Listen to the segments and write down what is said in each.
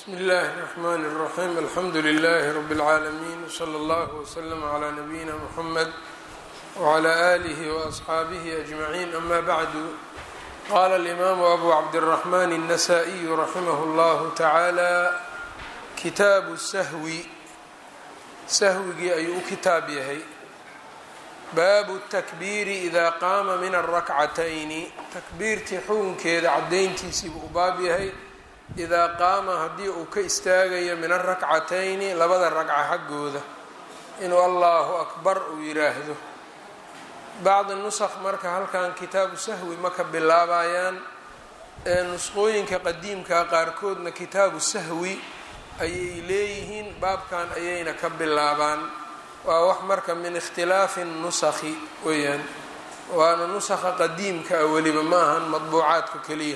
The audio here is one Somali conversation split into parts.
bsmi اllahi الرحmn الرaxيm alxamdu لlh rb العaalمين wslى اllah وslm عlى nabiyina mxamed وعlى آlih وأصxaabih أجmaعin ama bعdu qala الإmam abu cabdالرaحman النasائي raximah اllah taعalى kitaabu sahwi sahwigii ayuu u kitaab yahay baabu الtakbiiri إida qaama min الrakcatayni takbiirtii xukunkeeda cadayntiisiibuu u baab yahay idaa qaama haddii uu ka istaagayo min arakcatayni labada ragca xaggooda inuu allahu akbar uu yiraahdo bacdi nusakh marka halkan kitaabu sahwi ma ka bilaabayaan ee nusqooyinka qadiimka qaarkoodna kitaabu sahwi ayay leeyihiin baabkan ayayna ka bilaabaan waa wax marka min ikhtilaafi nusakhi weyaan waana nusakha qadiimka ah weliba ma ahan madbuucaadka keliya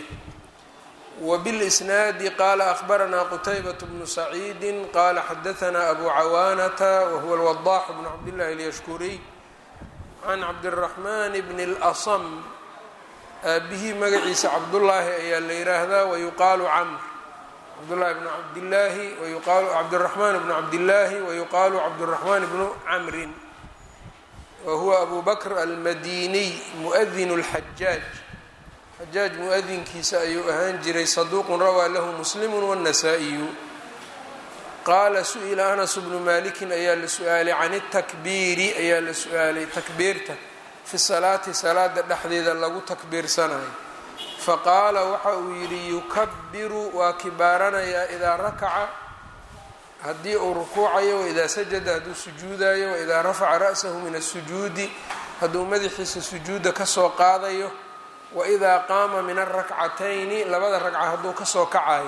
wbilisnaadi qaala ahbaranaa qutaybat bnu saciidi qaala xadaanaa abu cawaanata wahuwa lwadax bnu cabdillahi alyashkuriy can cabdiraxman bni اlasm aabihii magaciisa cabdullaahi ayaa la yiraahdaa wayuqaalu camr cabdullahi bnu cabdillaahi wayuqaalu cabdiraxmaan bnu cabdillaahi wayuqaalu cabdiraxmaan bnu camrin wahuwa abu bakr almadiniy muadin اlxajaaj xajaaj mu-adinkiisa ayuu ahaan jiray saduuqun rawaa lahu muslimu wاnnasaa-iyu qaala su-ila anas bnu malikin ayaa la su-aalay can اtakbiiri ayaa la su-aalay takbiirta fi salaati salaada dhexdeeda lagu takbiirsanayo faqaala waxa uu yidhi yukabiru waa kibaaranayaa idaa rakaca haddii uu rukuucayo waidaa sajada hadduu sujuudayo waidaa rafaca ra'sahu min asujuudi hadduu madaxiisa sujuudda kasoo qaadayo waidaa qaama min arakcatayni labada ragca hadduu kasoo kacayo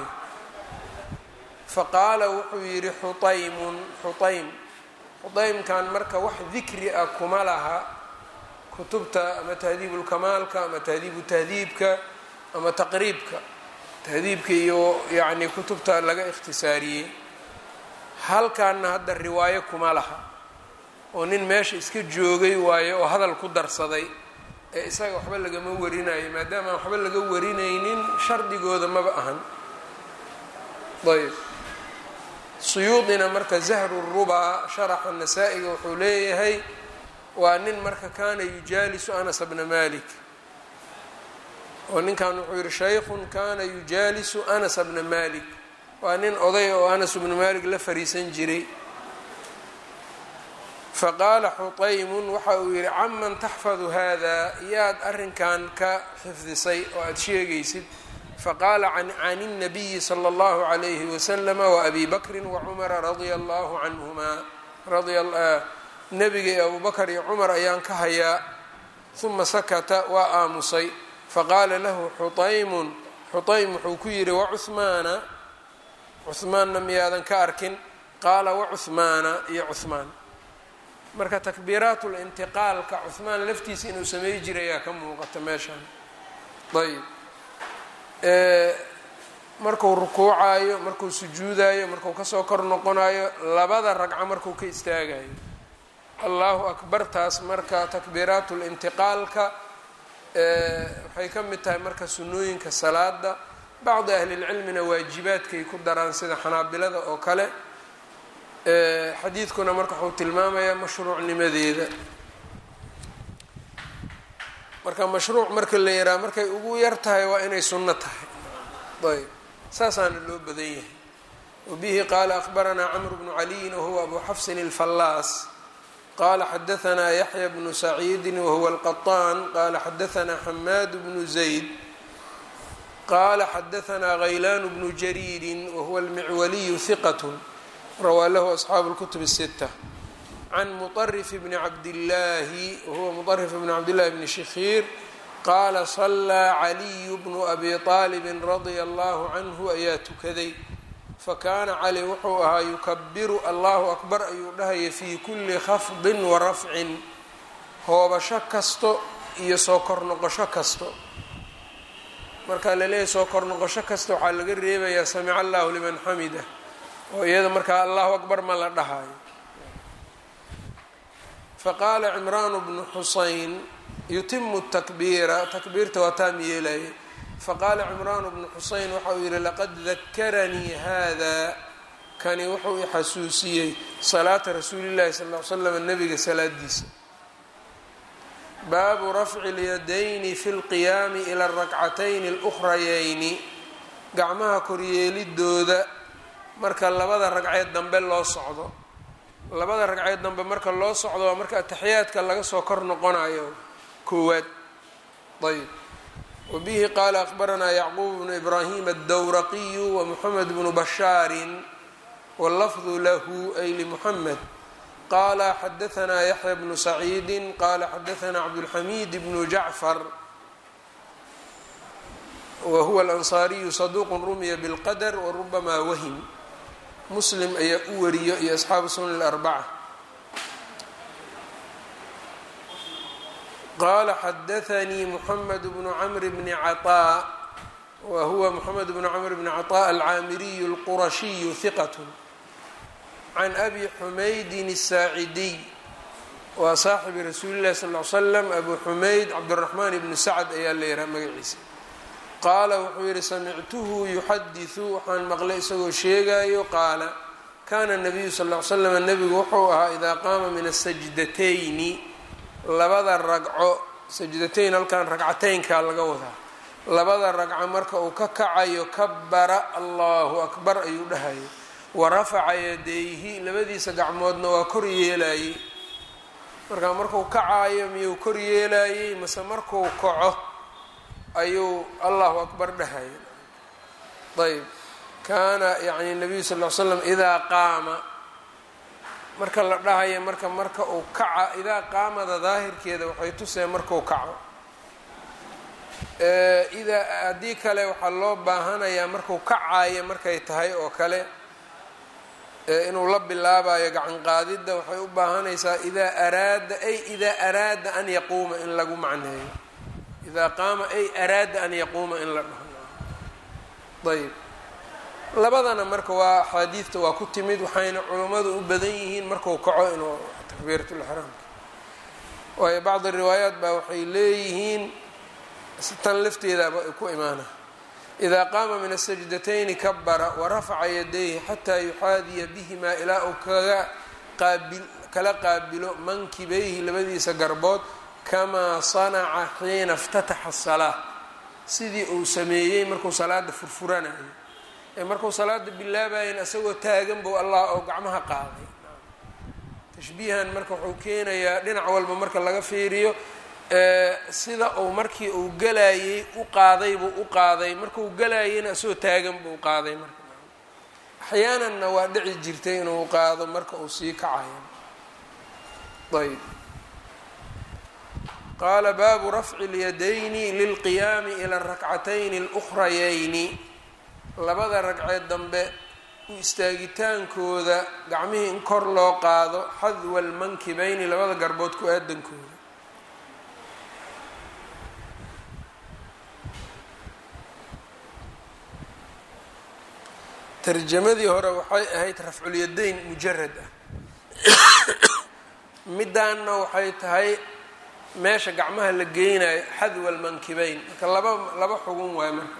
faqaala wuxuu yidhi xutaymun xutaym xutaymkan marka wax dikri ah kuma laha kutubta ama tahdiibulkamaalka ama tahdiibu tahdiibka ama taqriibka tahdiibka iyo yacni kutubta laga ikhtisaariyey halkaana hadda riwaayo kuma laha oo nin meesha iska joogay waayo oo hadal ku darsaday ee isaga waxba lagama warinayo maadaama aan waxba laga warinaynin shardigooda maba ahan ayb suyuudina marka zahru rubaa sharaxa nasaa-iga wuxuu leeyahay waa nin marka kaana yujaalisu anas bna malik oo ninkan wuxuu yihi shaykhun kana yujaalisu anas bna malik waa nin oday oo anas bna malik la fariisan jiray faqaala xutaymun waxa uu yidhi caman taxfadu hada yaad arrinkan ka xifdisay oo aada sheegaysid faqaala can الnabiyi slى اllahu عalayhi waslama waabi bakri wacumara radia allahu canhumaa nabiga iyo abu bakr iyo cumar ayaan ka hayaa uma sakata waa aamusay faqaala lahu xutaymun xutaym wuxuu ku yidhi wacuhmaana cuhmaanna miyaadan ka arkin qaala wacuhmaana iyo cuhmaan marka takbiiraatu lintiqaalka cuhmaan laftiisa inuu samey jiray ayaa ka muuqata meeshaan ayb marku rukuucayo markuu sujuudayo marku kasoo kor noqonayo labada ragco markuu ka istaagayo allahu akbartaas marka takbiiraatu lintiqaalka waxay ka mid tahay marka sunnooyinka salaada bacdi ahlilcilmina waajibaadkay ku daraan sida xanaabilada oo kale xadiidkuna marka wuxuu tilmaamayaa mashruucnimadeeda marka mashruuc marka la yaraa markay ugu yar tahay waa inay sunno tahay ayb saasaana loo badan yahay wabihi qaala akhbaranaa camru bnu caliyin wahuwa abu xafsin alfallaas qala xadaanaa yaxya bnu saciidin wahuwa alqaطaan qala xadaanaa xamaad bnu zayd qala xadaanaa haylaan bnu jariirin wahuwa almicwaliyu hiqat rawaa lahu asxaabu اlkutub الsita can muطrif bni cabdillaahi wahuwa muطrif bni cabdillahi bni shikhiir qaala salaa caliyu bnu abi طaalibin radia allahu canhu ayaa tukaday fakaana cali wuxuu ahaa yukabiru allahu akbar ayuu dhahaya fii kuli khafdin wa rafcin hoobasho kasto iyo soo kor noqosho kasto marka laleeyahy soo kor noqosho kasta waxaa laga reebayaa samica allahu liman xamida oo iyada markaa allahu akbar ma la dhahayo faqaala cimraanu bnu xusayn yutimu takbiira takbiirta waa taam yeelaya faqaala cimraan bnu xuseyn waxa uu yihi laqad dakaranii hada kani wuxuu i xasuusiyey salaata rasuulillahi sal l slam nabiga salaadiisa baabu rafci اlyadayni fi اlqiyaami ila اrakcatayni اlأkrayayni gacmaha koryeelidooda marka labada ragceed dambe loo socdo labada ragceed dambe marka loo socdo waa marka ataxiyaadka laga soo kor noqonayo koowaad ayb wabihi qaala akbaranaa yacquub bnu ibraahim addawraqiyu wamuxamed bnu bashaarin wاllafdu lahu ay limuxamed qala xadaanaa yaxya bnu saciidi qala xadaanaa cabdulxamiid bnu jacfar wahuwa alansaariyu saduuq rumiya bilqadr warubama wahim muslim ayaa u wariyo iyo asxaabu sunan اlarbaca qala xadaanii muxamed bnu camr bni caطaa wa huwa muxamed bnu camr bni caطaa alcaamiriyu اlqurashiyu hiqat can abi xumaydin الsaacidiy waa saaxibi rasuuli llahi sal l slam abu xumayd cabdالraxmaan ibnu sacd ayaa la yidhaha magaciisa qaala wuxuu yihi samictuhu yuxadiثu waxaan maqlay isagoo sheegayo qaala kana nabiyu sal l slam nebigu wuxuu ahaa idaa qaama min asajdatayni labada ragco sajdatayn halkan ragcateynkaa laga wadaa labada ragco marka uu ka kacayo kabara allahu akbar ayuu dhahayo wa rafaca yadayhi labadiisa gacmoodna waa kor yeelayey marka markuu kacaayo miyuu kor yeelayey mase markuu kaco ayuu allahu akbar dhahayo ayb kaana yani nabiyu sal l slam idaa qaama marka la dhahayo marka marka uu kaca idaa qaamada daahirkeeda waxay tuseen markuu kaco idaa haddii kale waxaa loo baahanayaa markuu kacayo markay tahay oo kale inuu la bilaabayo gacan qaadidda waxay u baahanaysaa idaa araada ay idaa araada an yaquuma in lagu macneeyo idaa qaama ay araada an yaquuma in la dhaho ayb labadana marka waa axaadiidta waa ku timid waxayna culummadu u badan yihiin marku kaco inuu takbiiratulixraamka waayo bacdi riwaayaat baa waxay leeyihiin tan lafteedaaba ay ku imaana idaa qaama min asajdatayni kabara warafaca yadayhi xataa yuxaadiya bihimaa ilaa uu kaga qaabil kala qaabilo mankibayhi labadiisa garbood kamaa sanaca xiina اftataxa الsalaa sidii uu sameeyey markuu salaada furfuranayo ee markuu salaada bilaabayan isagoo taagan bou allah oo gacmaha qaaday tashbiihan marka wuxuu keenayaa dhinac walba marka laga fiiriyo sida uu markii uu galayey u qaaday buu u qaaday markuu galayeyna isagoo taagan buu qaaday marka axyaananna waa dhici jirtay inuu qaado marka uu sii kacayo ayb qaala baabu rafci اlyadayni lilqiyaami ila arakcatayni اlأkrayayni labada ragceed dambe u istaagitaankooda gacmihii in kor loo qaado xadwa almankibayni labada garbood ku aadankooda tarjamadii hore waxay ahayd rafculyadayn mujarad ah midaanna waxay tahay meesha gacmaha la geynayo xadwa almankibayn marka laba laba xugun waay marka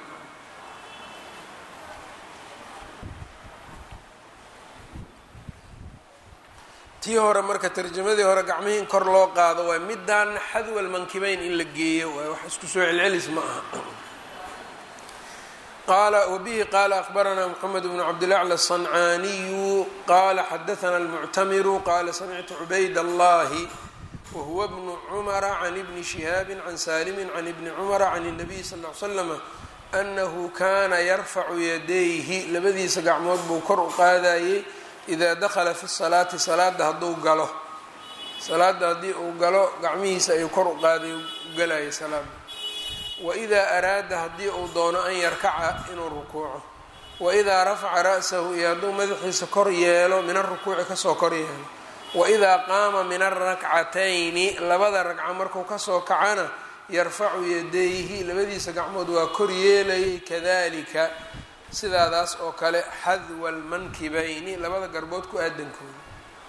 tii hore marka tarjamadii hore gacmihii in kor loo qaado waay midaanna xadwa almankibayn in la geeyo waay wax isku soo celcelis ma aha qala wbihi qala akbaranaa mxamed bnu cabdilacla الصancaaniyu qala xadaثna اlmuctamiru qala samictu cubayd allahi wahuwa bnu cumara can ibni shihaabi can salimi can ibni cumara can الnabiy sal ly slama anahu kana yarfacu yadayhi labadiisa gacmood buu kor u qaadayey ida dakla fi salaati salaada hadduu galo salaada haddii uu galo gacmihiisa ayuu kor u qaaday u galayay salaada waidaa araada haddii uu doono an yarkaca inuu rukuuco waidaa rafaca ra'sahu iyo hadduu madaxiisa kor yeelo min arukuuci kasoo kor yeelo waidaa qaama min arakcatayni labada ragco markuu kasoo kacana yarfacu yadayhi labadiisa gacmood waa kor yeelayay kadalika sidaadaas oo kale xadwa almankibayni labada garbood ku aadankooda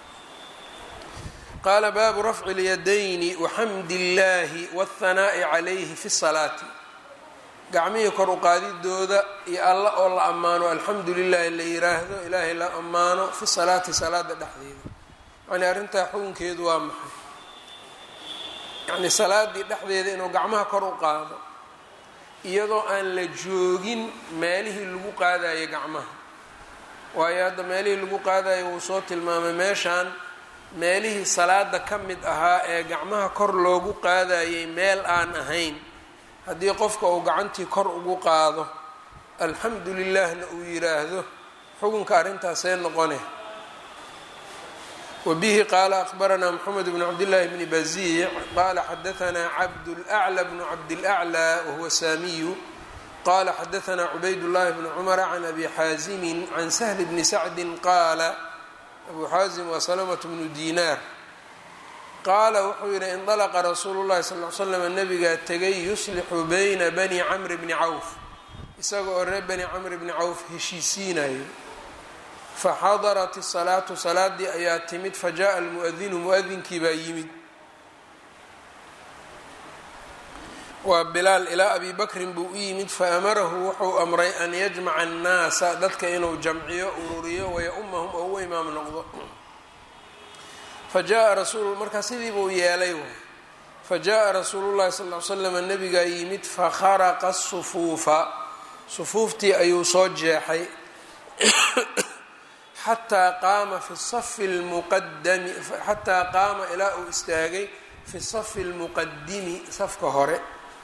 qaala baabu rafci اlyadayni waxamdi اllahi wاthanaa'i calayhi fi salaati gacmihii kor u qaadidooda iyo alla oo la ammaano alxamdu lilahi la yiraahdo ilaahay la ammaano fi salaati salaada dhexdeeda yani arrintaa xukunkeedu waa maxay yacni salaadii dhexdeeda inuu gacmaha kor u qaado iyadoo aan la joogin meelihii lagu qaadayo gacmaha waayo hadda meelihii lagu qaadayo wuu soo tilmaamay meeshaan meelihii salaada ka mid ahaa ee gacmaha kor loogu qaadayay meel aan ahayn haddii qofka uu gacantii kor ugu qaado alxamdu lilahna uu yiraahdo xukunka arrintaasee noqone wbihi qaala akbaranaa mxamed bn cabdillaahi bni baziic qaala xadaanaa cabdulأclى bnu cabdilأclى wahuwa saamiyu qala xadaanaa cubayd-llahi bni cumara can abi xaazimi can sahli bni sacdi qaala abu xaazim waa salamaة bnu dinaar qaala wuxuu yihi indalaqa rasuulu llahi sal l slam nabigaa tegay yuslixu bayna bani camri bni cawf isaga oo reer bani camr bni cawf heshiisiinayo faxadarat الsalaatu salaadii ayaa timid fajaءa almuadinu muadinkii baa yimid waa bilaal ilaa abi bakrin buu u yimid faamarahu wuxuu amray an yajmaca الnaasa dadka inuu jamciyo ururiyo waya-umahum oo u imaam noqdo fajaءa rasuul markaa sidii buu yeelay waay fajaءa rasuulu llahi sal ly slam nabigaa yimid fakharaqa الsufuufa sufuuftii ayuu soo jeexay xataa qaama fi safi lmuqadami xataa qaama ilaa uu istaagay fi safi lmuqadimi safka hore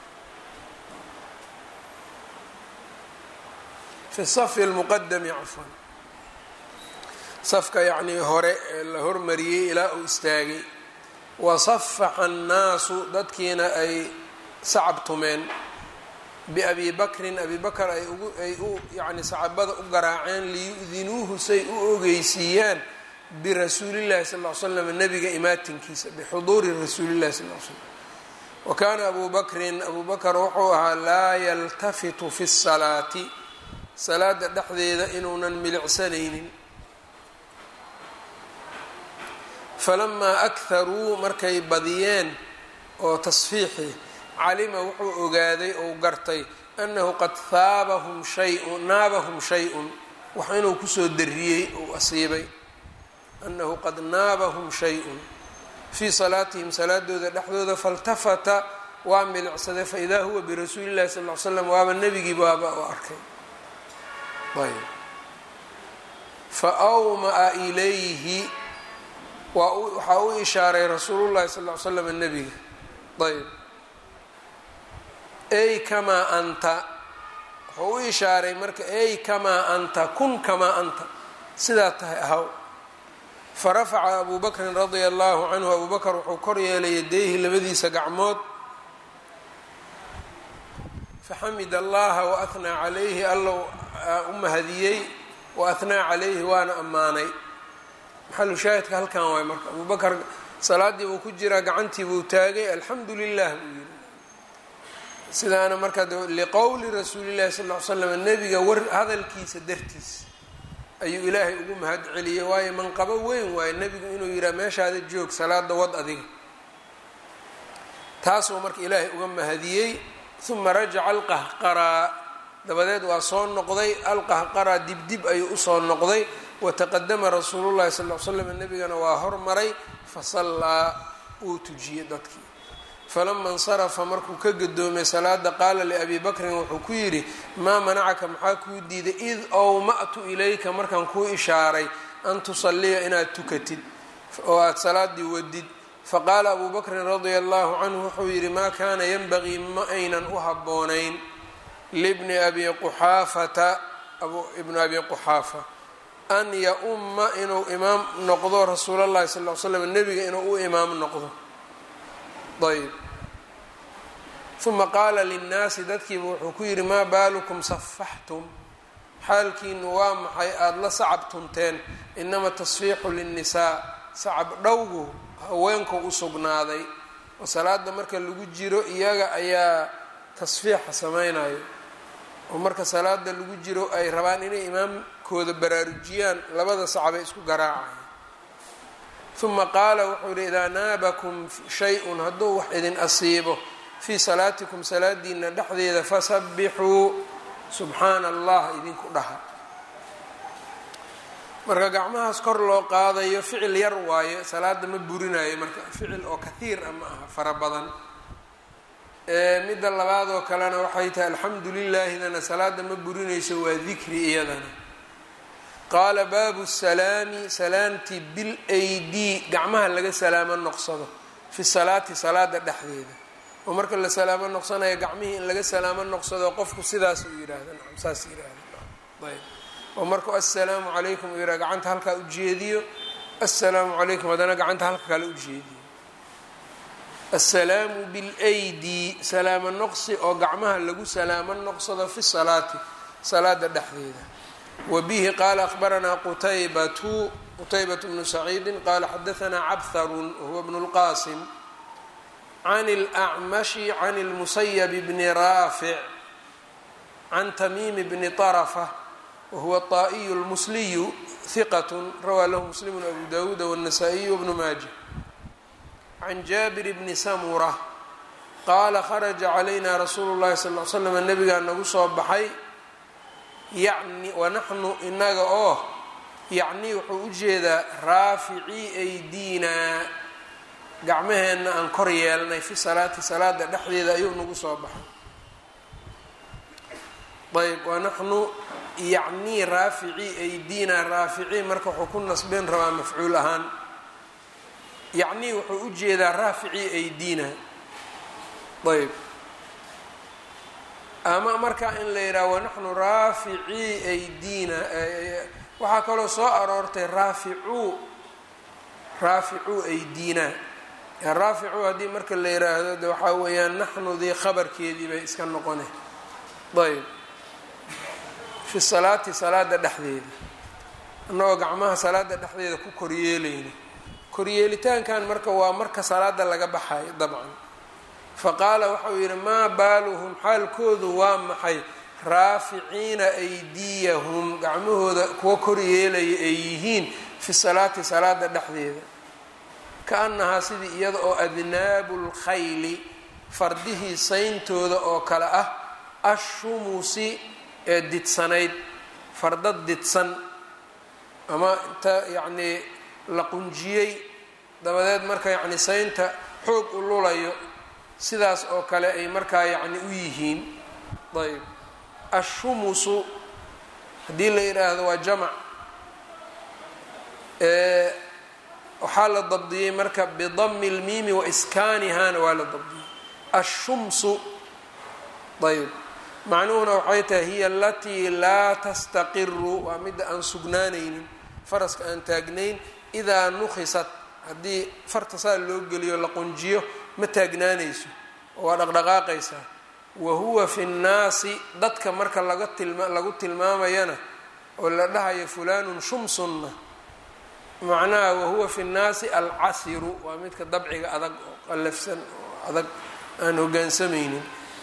fi safi lmuqadami cafwan safka yacnii hore ee la hormariyey ilaa uu istaagay wasafaxa annaasu dadkiina ay sacab tumeen biabi bakrin abi bakr ay ugu ay u yacni saxaabada u garaaceen liyudinuuhu say u ogeysiiyaan birasuulillahi sal ll slam nabiga imaatinkiisa bixuduuri rasuulillahi sal l slam wa kaana abu bakrin abu bakr wuxuu ahaa laa yaltafitu fi salaati salaada dhexdeeda inuunan milicsanaynin falamaa akharuu markay badiyeen oo tasfiixi calima wuxuu ogaaday ou gartay annahu qad haabahum shayun naabahum shay-un wax inuu kusoo dariyey ou asiibay annahu qad naabahum shay-un fii salaatihim salaadooda dhexdooda faltafata waa milicsaday faidaa huwa birasuuli llahi sal ly slam waaba nebigii baaba u arkay ayb fa awmaa ilayhi waxaa u ishaaray rasuulullahi sal ly slam nebiga ayb ey kamaa anta wuxuu u ishaaray marka ey kamaa anta kun kamaa anta sidaa tahay ahaw farafaca abu bakrin radia allahu canhu abu bakr wuxuu kor yeelay yadayhi labadiisa gacmood faxamid allaha waahnaa calayhi allow u mahadiyey waahnaa calayhi waana ammaanay maxalu shaahidka halkan waay marka abu bakr salaadii buu ku jiraa gacantii buu taagay alxamdu lilah buu yiri sidaana marka liqowli rasuulillahi sal ly slam nebiga war hadalkiisa dartiis ayuu ilaahay ugu mahad celiyey waayo manqabo weyn waayo nebigu inuu yihaha meeshaada joog salaada wad adiga taasuu marka ilaahay uga mahadiyey uma rajaca alqahqaraa dabadeed waa soo noqday alqahqaraa dibdib ayuu usoo noqday wataqadama rasuulullahi sal l slam nebigana waa hormaray fasallaa uu tujiyey dadkii falama insarafa markuu ka gadoomay salaada qaala liabi bakrin wuxuu ku yidhi maa manacaka maxaa kuu diiday id owma'tu ilayka markaan kuu ishaaray an tusalliya inaad tukatid oo aada salaadii wadid faqaala abu bakrin radia allahu canhu wuxuu yidhi maa kaana yanbagii ma aynan u habboonayn libni abi quxaafata ibnu abi quxaafa an ya-umma inuu imaam noqdo rasuulallahi sal l slam nebiga inuu u imaam noqdo ayb uma qaala linnaasi dadkiiba wuxuu ku yidhi maa baalukum safaxtum xaalkiinu waa maxay aada la sacab tunteen inama tasfiixu linnisaa sacab dhowgu haweenku u sugnaaday oo salaada marka lagu jiro iyaga ayaa tasfiixa samaynayo oo marka salaada lagu jiro ay rabaan inay imaamkooda baraarujiyaan labada sacbay isku garaacaya uma qaala wuxuu yihi idaa naabakum shay-un hadduu wax idin asiibo fii salaatikum salaadiina dhexdeeda fasabbixuu subxaana allah idinku dhaha marka gacmahaas kor loo qaadayo ficil yar waayo salaada ma burinayo marka ficil oo kathiir ah ma aha fara badan midda labaad oo kalena waxay tahay alxamdu lilaahidana salaada ma burinayso waa dikri iyadana qaala baabu salaami salaamti bilaydi gacmaha laga salaamo noqsado fi salaati salaada dhexdeeda oo marka la salaamo noqsanayo gacmihii in laga salaamo noqsado qofku sidaas uu yidhaahda nacam saas yidhaahda ayb oo markuu assalaamu calaykum uu yidhaha gacanta halkaa ujeediyo assalaamu calaykum haddana gacanta halka kale ujeediyo assalaamu bilaydi salaamo noqsi oo gacmaha lagu salaamo noqsado fi salaati salaada dhexdeeda wa bihi qaala akhbaranaa qutaybatu qutaybatu bnu saciidin qaala xadahanaa cabharun wahuwa bnu lqaasim can اlأcmashi can اlmusayab bni raafic can tamiimi bni طarafa wahuwa طaa'iyu اlmusliyu hiqat rawaa lahu muslimu abu dawuuda wالnasaa-iyu wbnu maaja can jaabir bni samura qaala kharaja calayna rasuulu llahi sal l slam nabigaa nagu soo baxay yani wanaxnu inaga oo yacni wuxuu u jeedaa raaficii aydiinaa gacmaheenna aan kor yeelnay fi salaati salaada dhexdeeda ayuu nagu soo baxay ayb wanaxnu yacnii raaficii aydiinaa raaficii marka wuxuu ku nasbeen rabaa mafcuul ahaan yacnii wuxuu u jeedaa raaficii aydiina ayb ama marka in la yidhaha wanaxnu raaficii aydiina waxaa kaloo soo aroortay raaficuu raaficuu aydiina raaficuu haddii marka la yiraahdo de waxaa weeyaan naxnudii khabarkeedii bay iska noqone ayb fi salaati salaada dhexdeeda annagoo gacmaha salaada dhexdeeda ku koryeelayna koryeelitaankan marka waa marka salaada laga baxayo dabcan faqaala waxauu yidhi maa baaluhum xaalkoodu waa maxay raaficiina aydiyahum gacmahooda kuwa koryeelaya ay yihiin fi salaati salaada dhexdeeda ka-annahaa sidii iyada oo adnaabu lkhayli fardihii sayntooda oo kale ah ashumusi ee didsanayd farda didsan ama inta yacnii la qunjiyey dabadeed marka yacni saynta xoog u lulayo sidaas oo kale ay markaa yacni u yihiin ayb ashumusu haddii la yidhaahdo waa jamac waxaa la dabdiyey marka bidami lmiimi wa iskaanihana waa la dabdiyey ashumsu ayb macnuhuna waxay tahay hiya alatii laa tastaqiru waa midda aan sugnaanaynin faraska aan taagnayn idaa nukhisat haddii farta saa loo geliyo la qunjiyo ma taagnaanayso oo waa dhaqdhaqaaqaysaa wa huwa fi nnaasi dadka marka laga tilma lagu tilmaamayana oo la dhahayo fulanun shumsunna macnaha wahuwa fi nnaasi alcasiru waa midka dabciga adag oo qallafsan oo adag aan hogaansamaynin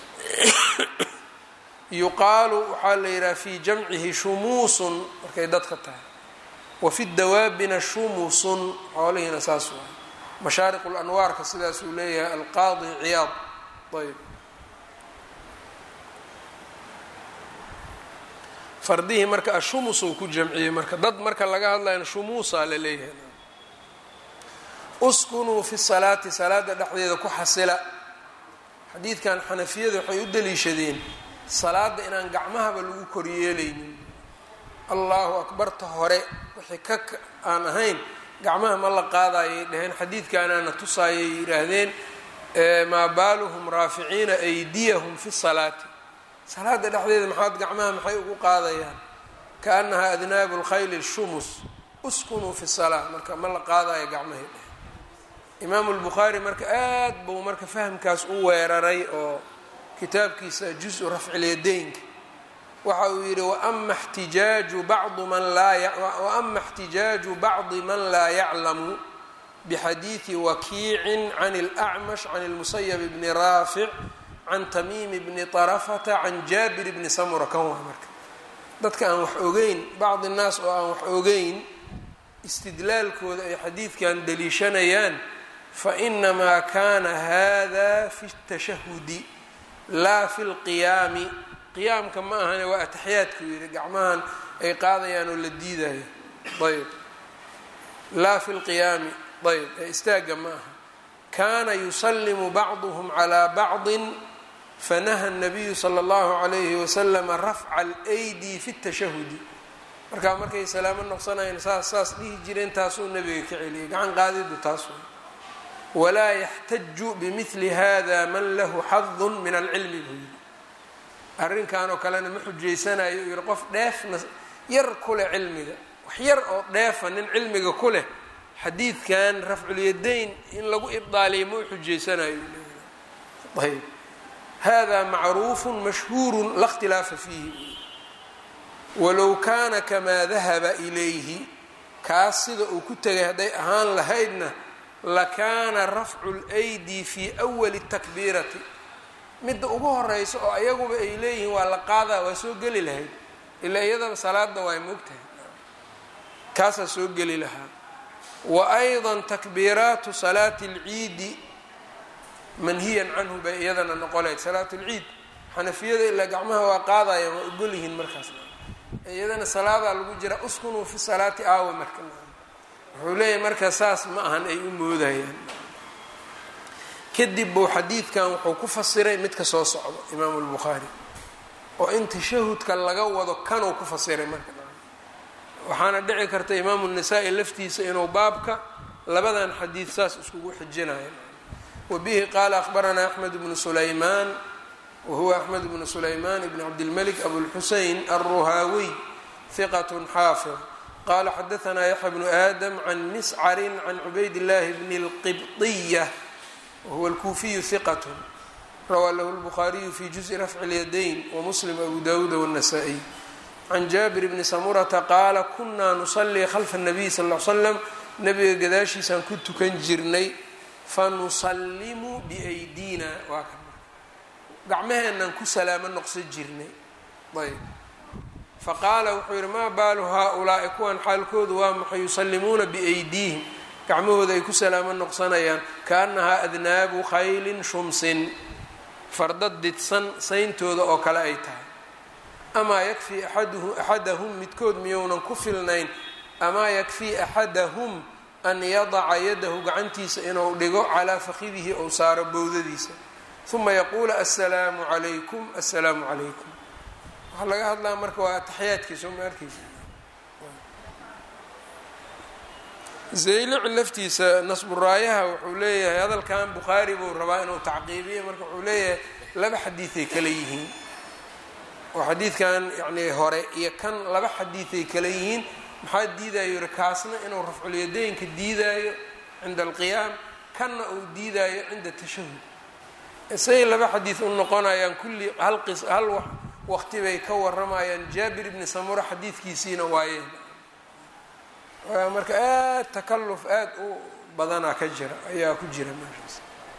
yuqaalu waxaa la yidhaha fi jamcihi shumuusun markay dadka tahay wa fi dawaabina shumusun xoolihiina saas waay mashaariq lanwaarka sidaasuu leeyahay alqaadi ciyaad ayb fardihii marka ashumus uu ku jamciyey marka dad marka laga hadlayna shumuusaa la leeyahay uskunuu fi salaati salaada dhexdeeda ku xasila xadiidkan xanafiyada waxay u daliishadeen salaada inaan gacmahaba lagu koryeelaynin allahu akbarta hore wixii ka aan ahayn gacmaha ma la qaadayay dhaheen xadiidkaanaana tusaayay yidhaahdeen maa baaluhum raaficiina aydiyahum fi salaati salaada dhexdeeda maxaad gacmaha maxay ugu qaadayaan kaanahaa adnaabu lkhayli shumus uskunuu fi salaa marka ma la qaadayo gacmahay dheh imaamu lbukhaari marka aad buu marka fahamkaas u weeraray oo kitaabkiisa juz-u rafcilyadaynka waxa uu yidhi waama xtijaaju bacdu man laa waama اxtijaaju bacdi man laa yaclamu bxadiidi wakiicin can اlأcmash can اlmusayb bni raafic can tamiimi bni طarafata can jaabir bni samura kan waa marka dadka aan wax ogeyn bacdi الnaas oo aan wax ogeyn istidlaalkooda ay xadiidkan daliishanayaan fainamaa kana hada fi اtashahudi laa fi lqiyaami qiyaamka ma ahane waa ataxiyaadku yidhi gacmahan ay qaadayaan oo la diidayo ayb laa fi lqiyaami ayb ee istaagga ma aha kana yusalimu bacduhm calى bacdi fanaha الnabiyu slى اllahu عalayhi waslama rafca اlaydi fi اtashahudi markaa markay salaamo noqsanayeen saas saas dhihi jireen taasuu nabiga ka celiyay gacan qaadidu taas way walaa yaxtaju bimili hada man lahu xadu min alcilmi buu yidhi arrinkan oo kalena ma xujaysanayo uu yihi qof dheefna yar ku leh cilmiga wax yar oo dheefa nin cilmiga ku leh xadiidkan rafculyadayn in lagu ibdaaliyo ma u xujaysanayo ayb hada macruufu mashhuuru la اkhtilaafa fiihi walow kaana kamaa dahaba ilayhi kaas sida uu ku tegay hadday ahaan lahaydna lakaana rafcu اlaydi fi awali takbiirati midda ugu horeysa oo ayaguba ay leeyihiin waa la qaadaa waa soo geli lahayd ilaa iyadaba salaada waa moogtahay kaasaa soo geli lahaa wa ayضa takbiiraatu salaati اlciidi manhiyan canhu bay iyadana noqonayd salaat اlciid xanafiyada ilaa gacmaha waa qaadayaan waa ogol yihiin markaas iyadana salaadaa lagu jira uskunuu fi salaati aawa marka wuxuu leeyahay marka saas ma ahan ay u moodayaan kadib buu xadiidkan wuxuu ku fasiray midka soo socdo imaamu lbukhaari oo in tashahudka laga wado kanuu ku fasiray marka waxaana dhici karta imaamu nasaa-i laftiisa inuu baabka labadan xadiid saas iskugu xijinayo wa bihi qaala akhbaranaa axmed bnu sulaymaan wahuwa axmed bnu sulaymaan bn cabdilmalik abulxusein alruhaawiy hiqat xaafid qala xadaanaa yaxya bnu aadam can miscarin can cubayd llaahi bni اlqibطiya wahuwa alkuufiyu hiqat rawaa lahu lbukhaariyu fi juزءi rafci اlyadayn wamuslim abu dawuuda wالnasaa-iy can jaabir bni samurata qaala kunaa nusalii khalfa الnabiy sal ll l slam nabiga gadaashiisaan ku tukan jirnay fanusalimu biaydina waa ka gacmaheenaan ku salaamo noqsan jirnay ayb faqaala wuxuu yidhi maa baalu haa-ulaa'i kuwan xaalkoodu waa maxay yusallimuuna biaydiihim gacmahooda ay ku salaamo noqsanayaan kaannahaa adnaabu khaylin shumsin farda didsan sayntooda oo kale ay tahay amaa yakfii axaduhu axadahum midkood miyounan ku filnayn amaa yakfii axadahum an yadaca yadahu gacantiisa inuu dhigo calaa fakidihi ou saaro bowdadiisa uma yaquula assalaamu calaykum assalaamu calaykum waxaa laga hadlaa marka waa ataxiyaadkiisa uma arkeysa zaylici laftiisa nasburaayaha wuxuu leeyahay hadalkan bukhaari buu rabaa inuu tacqiibiyo marka wuxuu leeyahay laba xadiiday kale yihiin oo xadiidkan yacni hore iyo kan laba xadiiday kale yihiin maxaa diidayo yihi kaasna inuu rafculyadeynka diidaayo cinda alqiyaam kanna uu diidaayo cinda tashahud say laba xadiid u noqonayaan kulli hal qis hal waqti bay ka waramayaan jaabir ibni samura xadiidkiisiina waayeen marka aad takalluf aada u badanaa ka jira ayaa ku jira meeshaas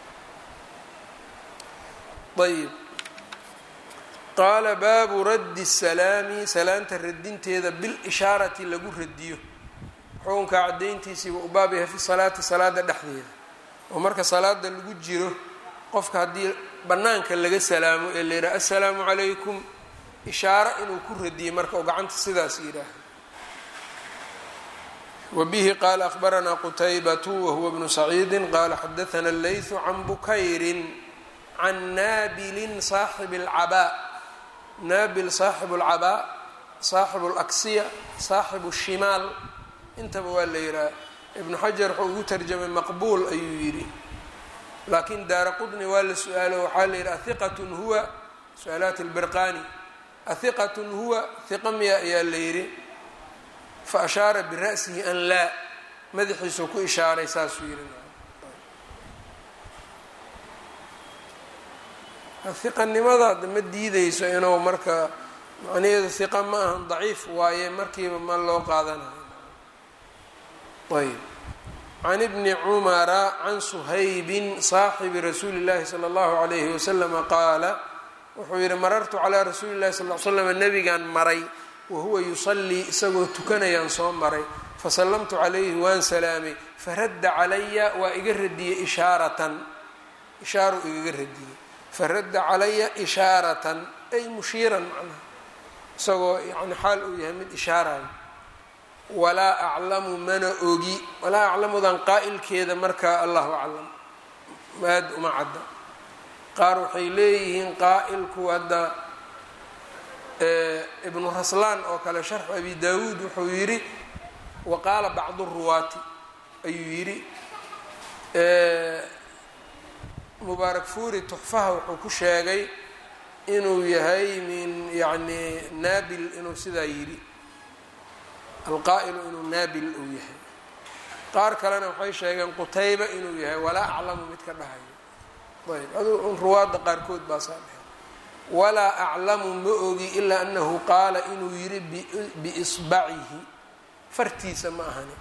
ayib qaala baabu raddi salaami salaanta radinteeda bilishaarati lagu radiyo xukunkaa caddayntiisiiba u baab yahay fi salaati salaada dhexdeeda oo marka salaada lagu jiro qofka haddii bannaanka laga salaamo ee la yidhaha assalaamu calaykum ishaaro inuu ku radiyey marka oo gacanta sidaas yidhaaha wa bihi qaala akhbaranaa qutaybatu wahuwa bnu saciidi qaala xadaana allaythu can bukayrin can naabilin saaxibi alcabaa naabil saaxibu alcabaa saaxibu alaksiya saaxibu shimaal intaba waa la yidhaha ibnu xajar wuxuu ugu tarjamay maqbuul ayuu yidhi laakiin daara qudni waa la su-aalo waxaa la yidhi ahiqatun huwa su-aalaat albirqani ahiqatun huwa hiqa miya ayaa la yidhi fa ashaara bira'sihi an laa madaxiisuu ku ishaaray saasuu yidhi hiqanimada ma diideyso inuu marka macnaheedu hiqa ma ahan daciif waaye markiiba ma loo qaadanayo ayb can ibni cumara can suhaybin saaxibi rasuuli llahi sala allahu alayhi wasalama qaala wuxuu yihi marartu calaa rasuuli llahi sal l slam nabigaan maray wahuwa yusallii isagoo tukanayaan soo maray fasallamtu calayhi waan salaamay faradda calaya waa iga radiyey ishaaratan ishaaru igaga radiyey faradda calaya ishaaratan ay mushiiran macnaha isagoo yani xaal uu yahay mid ishaarayo walaa aclamu mana ogi walaa aclamudan qaa'ilkeeda markaa allahu aclam maad uma cadda qaar waxay leeyihiin qaa'ilku hadda ibnu raslaan oo kale sharxu abi daawuud wuxuu yidhi wa qaala bacdu ruwaati ayuu yidhi mubaarak fuuri tuxfaha wuxuu ku sheegay inuu yahay min yani naabil inuu sidaa yidhi alqaa'ilu inuu naabil uu yahay qaar kalena waxay sheegeen qutayba inuu yahay walaa aclamu mid ka dhahayo ayb adu ruwaadda qaarkood baa saa dhahay walaa aclamu ma ogi ilaa anahu qaala inuu yidhi biisbacihi fartiisa ma ahani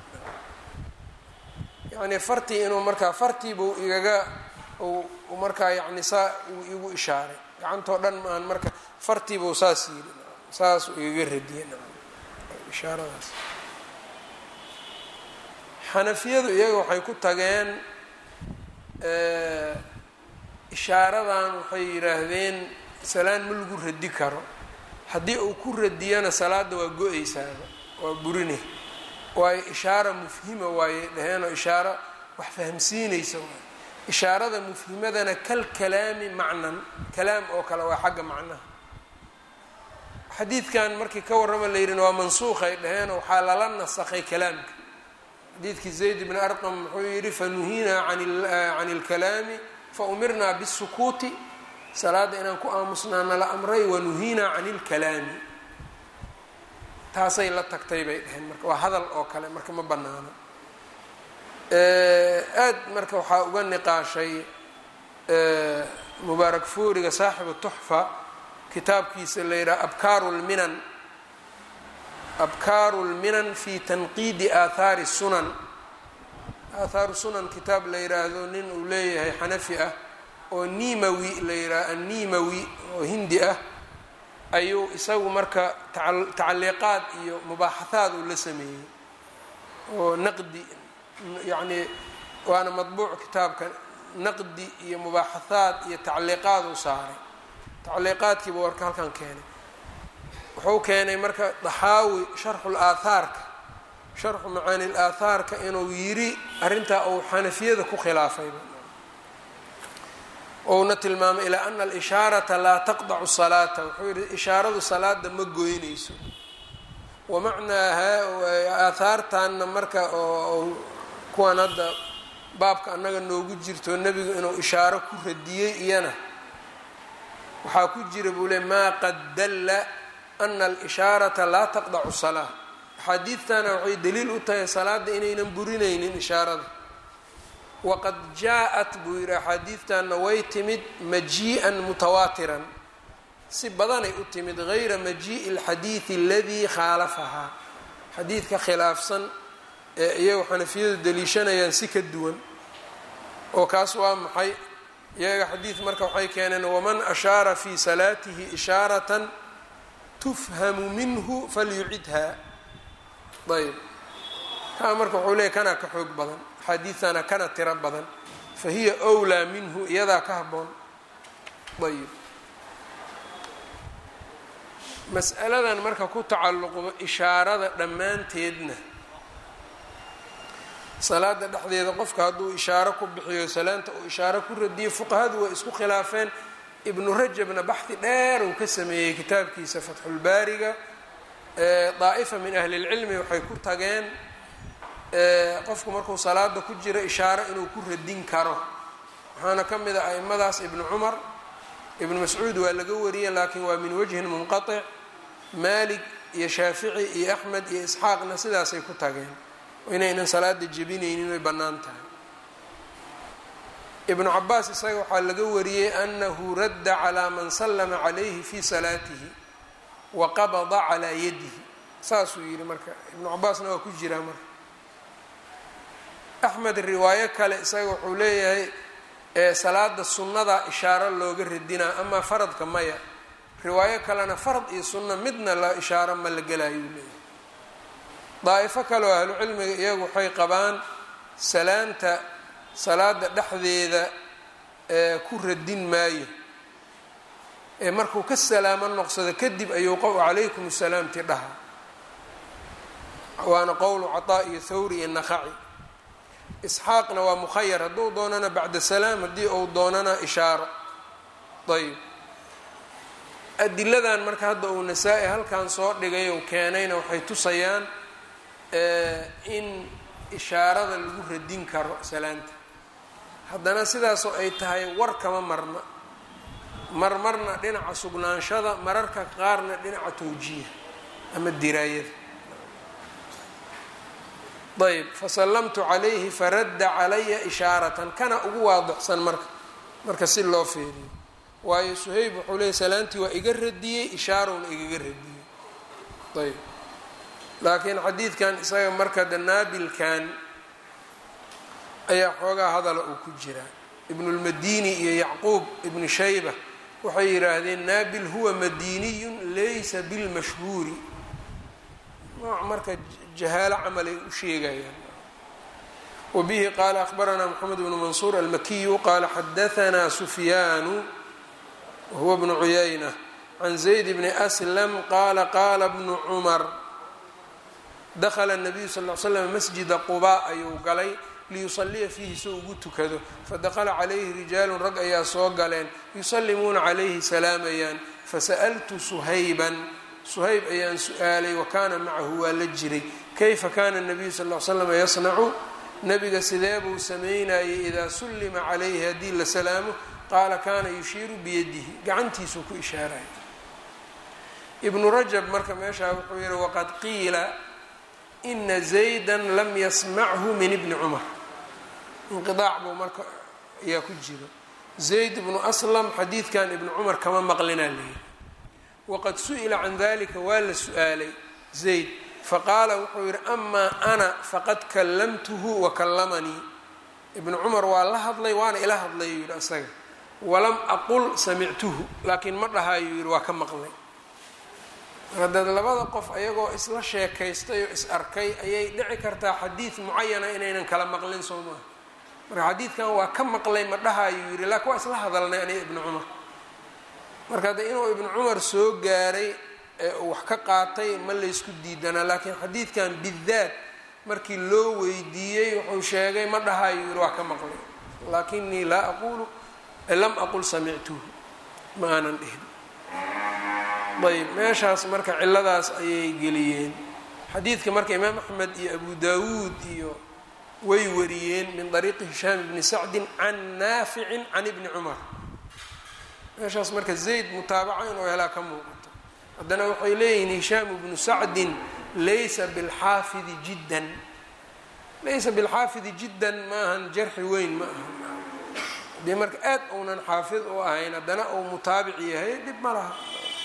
yani fartii inuu markaa fartiibuu igaga markaa yani saa uu igu ishaaray gacantoo dhan maahan marka fartiibuu saas yidhi saasuu igaga radiyey ishaaradaas xanafiyadu iyaga waxay ku tageen ishaaradan waxay yidhaahdeen salaan ma lagu radi karo haddii uu ku radiyana salaada waa go-eysaaba waa burine waayo ishaara mufhima waaye dhaheenoo ishaaro wax fahamsiinaysa waay ishaarada mufhimadana kal kalaami macnan kalaam oo kale waa xagga macnaha xadiidkan markii ka warrama la yidhina waa mansuuqay dhaheenoo waxaa lala nasakhay kalaamka xadiidkii zayd bni arqam wuxuu yidhi fanuhinaa can اlkalaami faumirnaa bالsukuuti salaada inaan ku aamusnaa nala amray wanuhinaa can اlkalaami taasay la tagtay bay dhaheen marka waa hadal oo kale marka ma banaano aad marka waxaa uga niqaashay mubaarak fuuriga saaxibu tuxfa kitaabkiisa la yidhaha abkaaru lminan abkaaru lminan fi tanqiidi aathaari sunan aathaaru sunan kitaab la yidhaahdo nin uu leeyahay xanafi ah oo nimawi la yidhaha annimawi oo hindi ah ayuu isagu marka tacaliiqaad iyo mubaaxahaad uu la sameeyey oo naqdi yacni waana madbuuc kitaabka naqdi iyo mubaaxahaad iyo tacliiqaad uu saaray tacliiqaadkiiba warka halkan keenay wuxuu keenay marka daxaawi sharxu laathaarka sharxu macaani laathaarka inuu yiri arrintaa uu xanafiyada ku khilaafayba ouna tilmaamay ilaa ana alishaarata laa taqdacu salaata wuxuu yihi ishaaradu salaada ma goynayso wamacnaaha aathaartanna marka oo kuwan hadda baabka annaga noogu jirto nebigu inuu ishaaro ku radiyey iyana waxaa ku jira buu le maa qad dalla ana alishaarata laa taqdacu salaa axaadiidtana waxay daliil u tahay salaada inaynan burinaynin ishaarada waqad jaa-at buu yidhi axaadiidtanna way timid majii'an mutawaatiran si badanay u timid gayra majii'i alxadiidi aladii khaalafahaa xadiidka khilaafsan ee iyagu xanafiyadu daliishanayaan si ka duwan oo kaas waa maxay iyaga xadiid marka waxay keeneen waman ashaara fii salaatihi ishaaratan tufhamu minhu falyucidha ayb kaa marka wuxuu leeyay kanaa ka xoog badan axaadiidtana kana tiro badan fa hiya wlaa minhu iyadaa ka habboon ayb mas'aladan marka ku tacalluqdo ishaarada dhammaanteedna salaada dhexdeeda qofka hadduu ishaaro ku bixiyo salaanta uu ishaaro ku radiyo fuqahadu way isku khilaafeen ibnu rajabna baxdi dheer uu ka sameeyey kitaabkiisa fatxulbaariga daa'ifa min ahli lcilmi waxay ku tageen qofku markuu salaada ku jiro ishaaro inuu ku radin karo waxaana ka mid a aimadaas ibnu cumar ibnu mascuud waa laga wariyey laakiin waa min wajhin munqatic maalik iyo shaafici iyo axmed iyo isxaaqna sidaasay ku tageen inaynan salaada jebinaynin way bannaan tahay ibnu cabaas isaga waxaa laga wariyey anahu radda calaa man sallama calayhi fi salaatihi wa qabada calaa yadihi saasuu yidhi marka ibnu cabaasna waa ku jiraa marka axmed riwaayo kale isaga wuxuu leeyahay salaada sunnada ishaaro looga radinaa amaa faradka maya riwaayo kalena farad iyo sunno midna la ishaaro ma la gelaayuu leeyahay daa'ifo kaleoo ahlucilmiga iyagu waxay qabaan salaanta salaada dhexdeeda ee ku radin maayo ee markuu ka salaamo noqsado kadib ayuu qow calaykum salaamti dhaha waana qowlu cataa iyo thawri iyo naqaci isxaaqna waa mukhayar hadduu doonana bacda salaam haddii uu doonana ishaaro ayb adiladan marka hadda uu nasaa-i halkan soo dhigay ou keenayna waxay tusayaan in ishaarada lagu radin karo salaanta haddana sidaasoo ay tahay war kama marna marmarna dhinaca sugnaanshada mararka qaarna dhinaca tawjiiha ama diraayada ayb fasallamtu calayhi faradda calaya ishaaratan kana ugu waadixsan marka marka si loo feeriyo waayo suhayb wuxuu leeyay salaantii waa iga radiyey ishaarowna igaga radiyey ayb laakiin xadiidkan isaga marka danaabilkan ayaa xoogaa hadala uu ku jiraa ibnulmadini iyo yacquub ibnu shayba waxay yidhaahdeen naabil huwa madiniyun laysa bilmashhuuri nooc marka jahaalo camalay u sheegayaan wabihi qaala akhbaranaa moxamed bnu mansuur almakiyu qaala xadahanaa sufyaanu wahuwa bnu cuyayna can zayd bni aslam qaala qaala bnu cumar dakla nabiyu sal l slam masjida qubaa ayuu galay liyusaliya fiihi soo ugu tukado fadakla calayhi rijaalun rag ayaa soo galeen yusallimuuna calayhi salaamayaan fasa'altu suhayban suhayb ayaan su-aalay wa kaana macahu waa la jiray kayfa kana nabiyu sal l slam yasnacu nabiga sidee buu sameynayay idaa sullima calayhi haddii la salaamo qaala kana yushiiru biyadihi gacantiisuu ku ishaaraya ibnu rajab marka meeshaa wuxuu yihi waqad qiila ina zayda lam yasmachu min ibni cumar inqiaac buu marka ayaa ku jiro zayd ibnu aslam xadiidkan ibnu cumar kama maqlinaa leeyihi waqad su-ila can dalika waa la su-aalay zayd faqaala wuxuu yihi amaa ana faqad kallamtuhu wa kallamanii ibnu cumar waa la hadlay waana ila hadlay yuu yihi asaga walam aqul samictuhu laakiin ma dhahayuu yihi waa ka maqlay hadaad labada qof ayagoo isla sheekaystay oo is arkay ayay dhici kartaa xadiid mucayana inaynan kala maqlin soo maaha marka xadiidkan waa ka maqlay ma dhahayuu yihi laakin waa isla hadalnay aniga ibnu cumar marka hadde inuu ibnu cumar soo gaaray ee uu wax ka qaatay ma laysku diidanaa laakiin xadiidkan bidaat markii loo weydiiyey wuxuu sheegay ma dhahayuu yihi waa ka maqlay laakinii laa aqulu lam aqul samictuhu ma aanan dhihin ayb meeshaas marka ciladaas ayay geliyeen xadiidka marka imaam axmed iyo abu dawuud iyo way wariyeen min ariiqi hishaam bni sacdin can naaficin can ibni cumar meeshaas marka zayd mutaabaca inuu helaa ka muuqato haddana waxay leeyihiin hishaam bnu sacdin laysa bilxaafidi jiddan laysa bilxaafidi jiddan maahan jarxi weyn ma aha haddii marka aad uunan xaafid u ahayn haddana uu mutaabic yahay dhib ma laha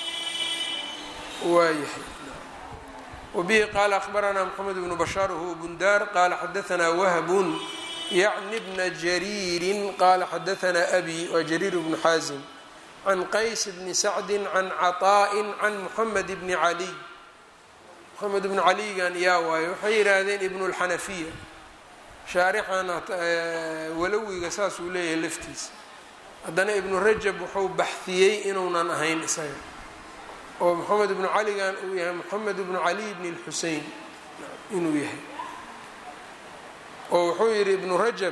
waayahay wbihi qaala akhbaranaa mxamed bnu bashaar huwa bundaar qaala xadaanaa wahbun yacni bna jariirin qaala xadaanaa abi waa jariir bnu xaasim can qays bni sacdi can caطaa'in can muxamed bni caliy moxamed bnu caligan yaa waayo waxay yidhaahdeen ibnu lxanafiya shaarixan walowiga saasuu leeyahay laftiisa haddana ibnu rajab wuxuu baxiyey inuunan ahayn isaga oo moxamed ibnu caligan uu yahay moxamed ibnu cali bni lxusein inuu yahay oo wuxuu yihi ibnu rajab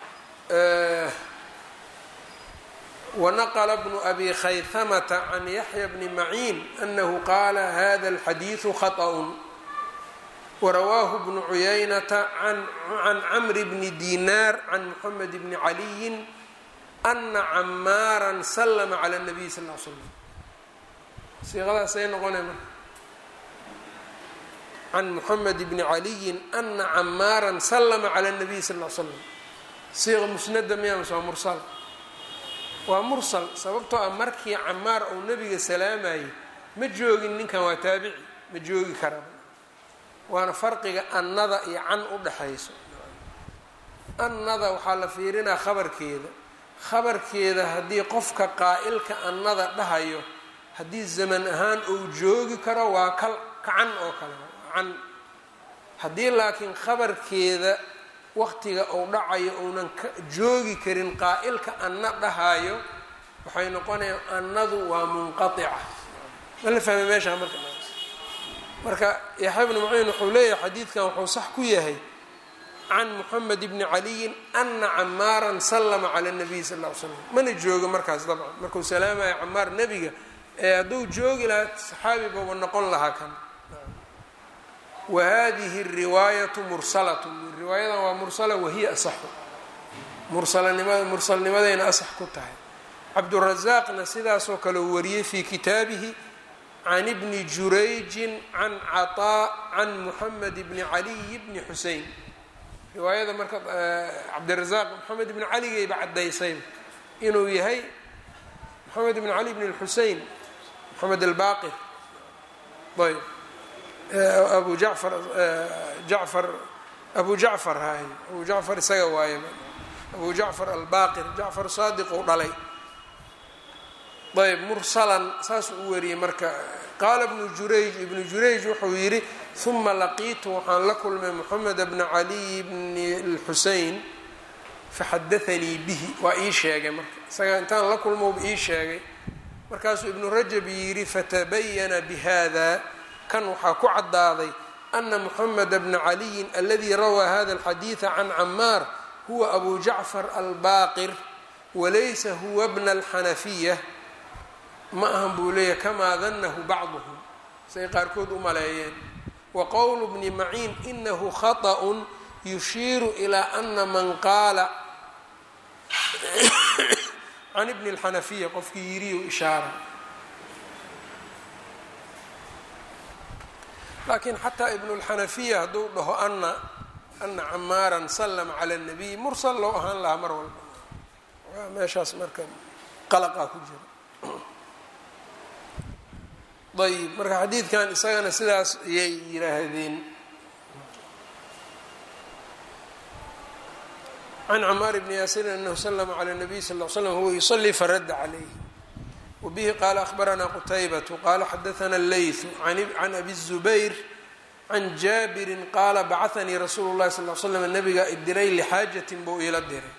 wanaqla bnu abi khayhamata can yaxya bni maciin anahu qaala hada alxadiidu khaطأ warawaahu bnu cuyaynata can camri bni dinaar can moxamed bni caliyin ana camaaran slma clى الnabiy sal l slam siiqadaasay noqonay marka can moxamed bni caliyin ana camaaran slma clى الnabiy sal l slam siiqa musnada miyamas waa mursal waa mursal sababtoo ah markii camaar uu nebiga salaamayay ma joogin ninkan waa taabici ma joogi karaa waana farqiga annada iyo can u dhexayso annada waxaa la fiirinaa khabarkeeda khabarkeeda haddii qofka qaa'ilka annada dhahayo haddii zaman ahaan uu joogi karo waa kal kacan oo kale can haddii laakiin khabarkeeda waqtiga uu dhacayo uunan ka joogi karin qaa'ilka anna dhahayo waxay noqonayaan annadu waa munqatica ma la fahmay meeshaa marka marka yaxya bnu maciin wuxuu leeyahay xadiidkan wuxuu sax ku yahay can moxamed bni caliyin ana camaaran sallama cala nabiy sal ll ly slam mana joogo markaas dabcan markuu salaamaya camaar nebiga ee hadduu joogi lahaa saxaabi baba noqon lahaa kan wa hadihi riwaayatu mursalat riwaayadan waa mursala wahiya asaxu mursalanimada mursalnimadayna asax ku tahay cabdurazaaqna sidaasoo kale uu wariyey fii kitaabihi can ibni jurayjin can caطaa can muxamed bni caliy bni xusein riwaayada marka cabdirazaaq moxamed ibni caligayba caddaysay inuu yahay moxamed ibni cali bni xusein moxamed albaqir ayb abu jacfar jacfar abu jacfar hay abu jacfar isaga waaye abu jacfar albaqir jacfar saadiq uu dhalay ayb mursalan saasuu u wariyey marka qaala ibnu jurayj ibnu jurayj wuxuu yidhi uma laqiitu waxaan la kulmay moxamed bna caliy bni lxusein faxadaanii bihi waa ii sheegay marka isaga intaan la kulmouba ii sheegay markaasuu ibnu rajab yidhi fatabayana bihada kan waxaa ku caddaaday ana moxameda bna caliyin aladii rawaa hada alxadiida can camaar huwa abu jacfar albaqir walaysa huwa bna alxanafiya ma ahan buu leeyahy kamaa danahu bacduhum say qaarkood u maleeyeen wa qowlu bni maciin inahu khaطأ yushiiru ilaa ana man qaala can ibni اlxanafiya qofkii yiriyu ishaara laakiin xataa ibnu اlxanafiya hadduu dhaho ana ana camaaran slma cala الnabiy mursal loo ahaan lahaa mar walba waa meeshaas marka qalaqaa ku jira ayb marka xadiidkan isagana sidaas ayay yidhaahdeen can camaar bni yaasirin anahu slma cala nabiy sal l slam huwa yusalii faradda calayh wabihi qaala ahbaranaa qutaybatu qaala xadaana leytu can abi الzubayr can jaabirin qaala bacanii rasuulu llahi sal l slam nabigaa idiray lixaajatin buu iila diray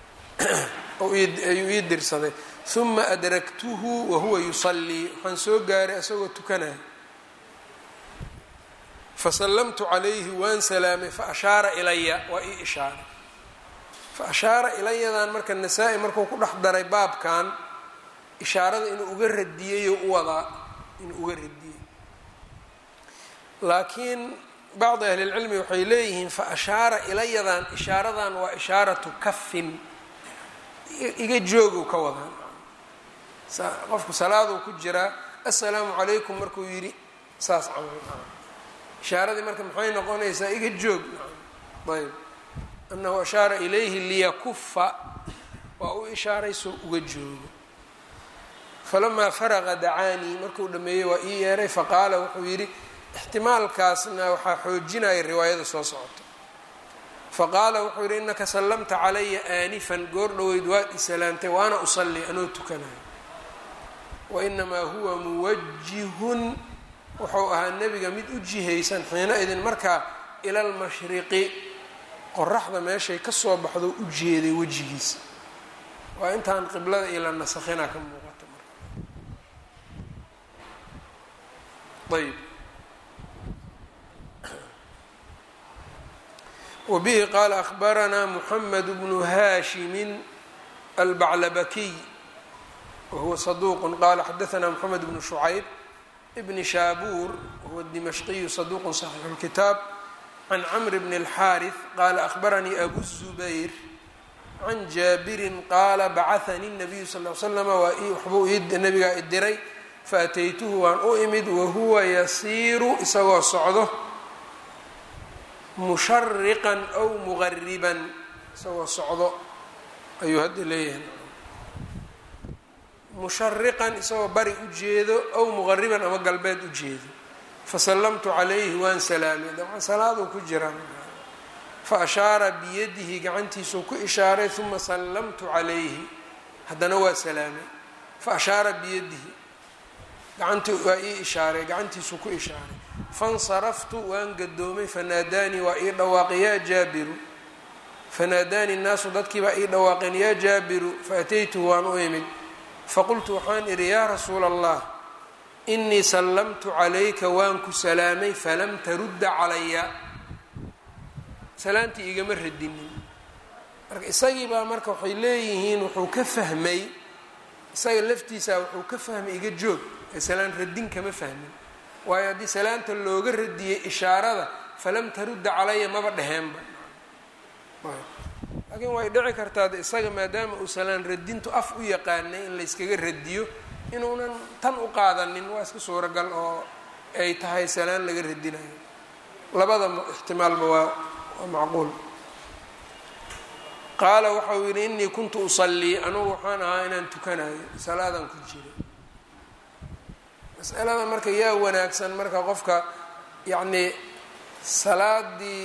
ayuu ii dirsaday uma adraktuhu wahuwa yusalii waxaan soo gaaray isagoo tukanaya fasallamtu calayhi waan salaamay faashaara ilaya waa ii ishaaray faashaara ilayadan marka nasaa-i markuu ku dhex daray baabkan ishaarada inuu uga radiyeyoo u wadaa inuu uga radiyey laakiin bacdi ahlilcilmi waxay leeyihiin faashaara ilayadan ishaaradan waa ishaaratu kafin iga joogow ka wadaan qofku salaaduu ku jiraa assalaamu calaykum markuu yidhi saas camal ishaaradii marka maxay noqonaysaa iga joog ayb anahu ashaara ilayhi liyakufa waa u ishaaray soo uga joogo falamaa faraqa dacaanii markuu dhameeyey waa ii yeeray faqaala wuxuu yidhi ixtimaalkaasna waxaa xoojinaya riwaayada soo socota faqaala wuxuu yidhi inaka sallamta calaya aanifan goor dhoweyd waad isalaamtay waana usalli anoo tukanayo wainamaa huwa muwajihun wuxuu ahaa nebiga mid u jihaysan xiina idin markaa ila lmashriqi qoraxda meeshay kasoo baxdo u jeeday wejigiisa waa intaan qiblada iyo la nasakhinaa ka muuqata marka ayb wbihi qaala ahbaranaa muxamed bnu haashimin albaclabakiy wahuwa saduuq qaala xadaanaa moxamed bnu shucayb bni shaabuur wahuwa dimashqiyu saduuqu saxiixu lkitaab can camr bni اlxaariث qaala ahbaranii abu zubayr can jaabirin qaala bacahanii nabiyu sal l slama waxbuu nabigaa idiray faataytuhu waan u imid wahuwa yasiiru isagoo socdo mushariqan aw muqariban isagoo socdo ayuu hadda leeyahay mushariqan isagoo bari u jeedo aw muqariban ama galbeed u jeedo fasallamtu calayhi waan salaamay dabcan salaaduu ku jiraa fa ashaara biyadihi gacantiisuu ku ishaaray uma sallamtu calayhi haddana waa salaamay fa ashaara biyadihi gacanti waa ii ishaaray gacantiisuu ku ishaaray fansaraftu waan gadoomay fanaadaanii waa ii dhawaaqay yaa jaabiru fanaadaanii nnaasu dadkii baa ii dhawaaqeen yaa jaabiru faataytuhu waan u imid faqultu waxaan idhi yaa rasuula allah inii sallamtu calayka waan ku salaamay falam tarudda calaya salaantii igama radinin marka isagii baa marka waxay leeyihiin wuxuu ka fahmay isaga laftiisaa wuxuu ka fahmay iga joog ee salaan radin kama fahmin waayo haddii salaanta looga radiyey ishaarada falam tarudda calaya maba dheheenba laakiin way dhici kartaa de isaga maadaama uu salaan radintu af u yaqaanay in layskaga radiyo inuunan tan u qaadanin waa iska suuragal oo ay tahay salaan laga radinayo labada ixtimaalba waa waa macquul qaala waxa uu yidhi inii kuntu usallii anugu waxaan ahaa inaan tukanayo salaadan ku jiro masalada marka yaa wanaagsan marka qofka yacnii salaadii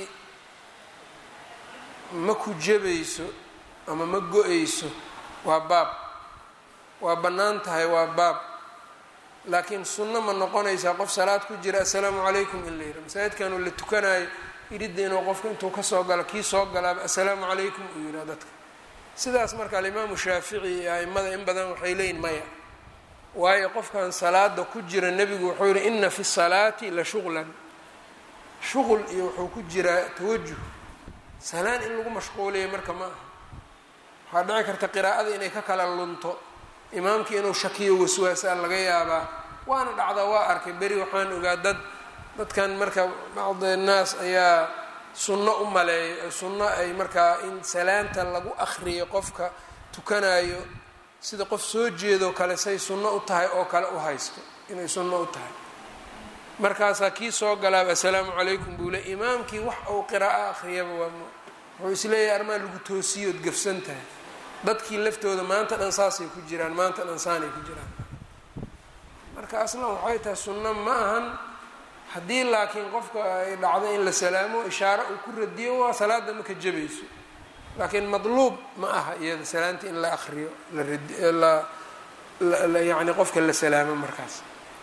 ma ku jebayso ama ma go-ayso waa baab waa bannaan tahay waa baab laakiin sunno ma noqonaysaa qof salaad ku jira assalaamu calaykum in la yidhi masaajidkanuu la tukanayo iridda inuu qofka intuu kasoo galo kii soo galaaba assalaamu calaykum uu yidhaha dadka sidaas marka alimaamu shaafici iyo aimada in badan waxay leeyihin maya waayo qofkan salaada ku jira nebigu wuxuu yihi ina fi salaati la shuqlan shuqul iyo wuxuu ku jiraa tawajuh salaan in lagu mashquuliya marka ma aha waxaa dhici karta qiraa'ada inay ka kala lunto imaamkii inuu shakiyo waswaasaa laga yaabaa waana dhacdaa waa arkay beri waxaan ogaa dad dadkan marka bacdi naas ayaa sunno u maleeya sunno ay markaa in salaanta lagu akriyo qofka tukanayo sida qof soo jeedoo kale say sunno u tahay oo kale u haysto inay sunno u tahay markaasaa kii soo galaaba assalaamu calaykum buu le imaamkii wax uu qiraa'o akhriyaba waa wuxuu isleeyahay armaa lagu toosiyood gafsan tahay dadkii laftooda maanta dhan saasay ku jiraan maanta dhan saanay ku jiraan marka aslan waxay tahay sunno ma ahan haddii laakiin qofka ay dhacdo in la salaamo ishaaro uu ku radiyo waa salaada maka jabayso laakiin madluub ma aha iyada salaanta in la akriyo la yani qofka la salaamo markaas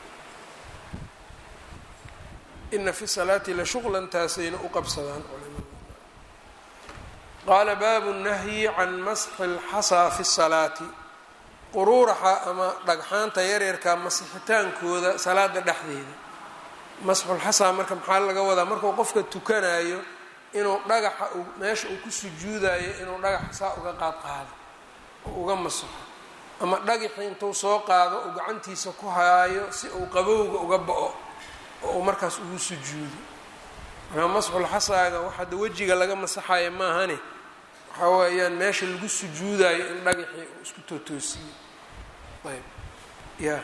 ina fi salaati la shuqlan taasayna u qabsadaan culimada qaala baabu nahyi can masxi اlxasaa fi الsalaati quruuraxa ama dhagxaanta yaryarka masixitaankooda salaada dhexdeeda masxulxasaa marka maxaa laga wadaa markuu qofka tukanayo inuu dhagaxa meesha uu ku sujuudayo inuu dhagaxa saa uga qaad qaado oo uga masaxo ama dhagaxii intuu soo qaado uu gacantiisa ku haayo si uu qabowga uga ba-o oo uu markaas ugu sujuudo markaa masxulxasaaga waxaada wejiga laga masaxayo maahane waxaa weeyaan meesha lagu sujuudayo in dhagaxii uu isku tootoosiyo ayb ya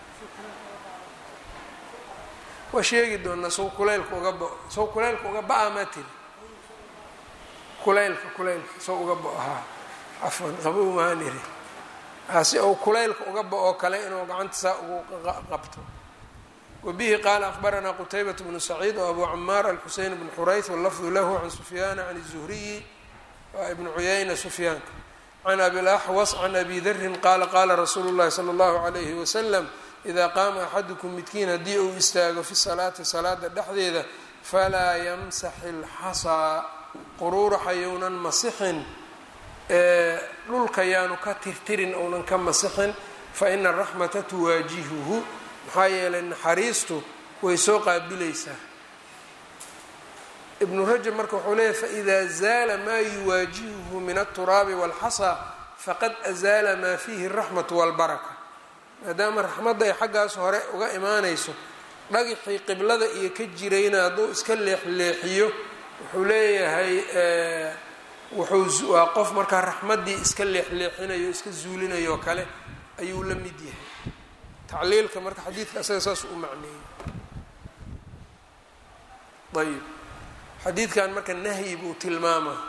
waa sheegi doonaa saw kulaylka uga bao saw kulaylka uga ba-a maa tiri kulaylka kulaylka saw uga bao haa cafwan qabow mahaan iri si uu kulaylka uga ba-oo kale inuu gacanta saa ugu qabto wabihi qaala akbaranaa qutaybat bnu saciid oo abu camaar alxuseyn bn xurayth wallafdu lahu can sufyaana can الzuhriyi waa ibnu cuyayna sufyaanka can abilaxwas can abi darin qaala qaala rasuulu llahi salى اllahu alayhi wasalam idaa qaama axadukum midkiin haddii uu istaago fi salaati salaada dhexdeeda falaa yamsax ilxasaa quruuraxa younan masixin dhulka yaanu ka tirtirin ounan ka masixin fa ina araxmata tuwaajihuhu maxaa yeelay naxariistu way soo qaabilaysaa ibnu rajab marka wuxuu leeyahy faإida zaala maa yuwaajihuhu min aلturaabi wاlxasaa faqad azaala maa fiihi الraxmaةu wاlbaraka maadaama raxmadda ay xaggaas hore uga imaanayso dhagixii qiblada iyo ka jirayna hadduu iska leexleexiyo wuxuu leeyahay wuxuu waa qof markaa raxmaddii iska leexleexinayo iska zuulinayo oo kale ayuu la mid yahay tacliilka marka xadiidka asaga saas u macneeyey ayib xadiidkan marka nahyi buu tilmaamaa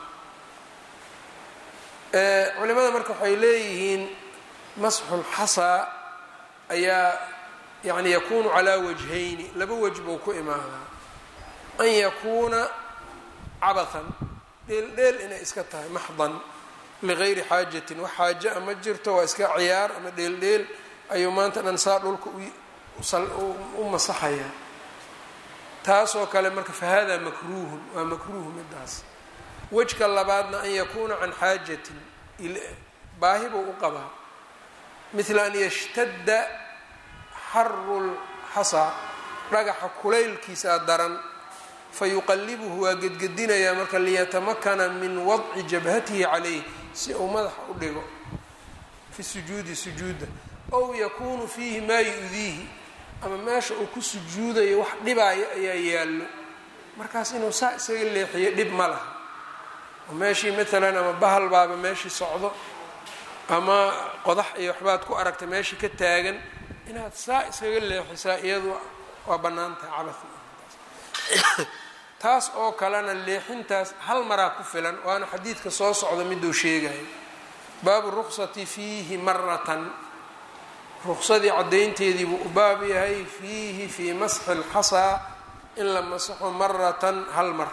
culimada marka waxay leeyihiin masxulxasaa ayaa yani yakunu calaa wajhayni laba wej buu ku imaadaa an yakuuna cabathan dheel dheel inay iska tahay maxdan ligayri xaajatin wax xaaja a ma jirto waa iska ciyaar ama dheel dheel ayuu maanta dhan saa dhulka u masaxayaa taasoo kale marka fahadaa makruuhun waa makruuhu midaas wejka labaadna an yakuuna can xaajatin baahi buu u qabaa mila an yashtadda xaru lxasaa dhagaxa kulaylkiisaa daran fayuqalibuhu waa gedgedinayaa marka liyatamakana min wadci jabhatihi calayh si uu madaxa u dhigo fi sujuudi sujuudda ow yakuunu fiihi maa yu-diihi ama meesha uu ku sujuudayo wax dhibaayo ayaa yaallo markaas inuu saa isaga leexiyo dhib ma laha oo meeshii maalan ama bahal baaba meeshii socdo ama qodax iyo waxbaad ku aragtay meeshii ka taagan inaad saa iskaga leexisaa iyadu waa bannaan tahay cabas taas oo kalena leexintaas hal maraa ku filan waana xadiidka soo socda miduu sheegayo baabu ruqsati fiihi maratan ruqsadii caddaynteedii buu u baab yahay fiihi fii masxi lxasaa in la masaxo maratan hal mar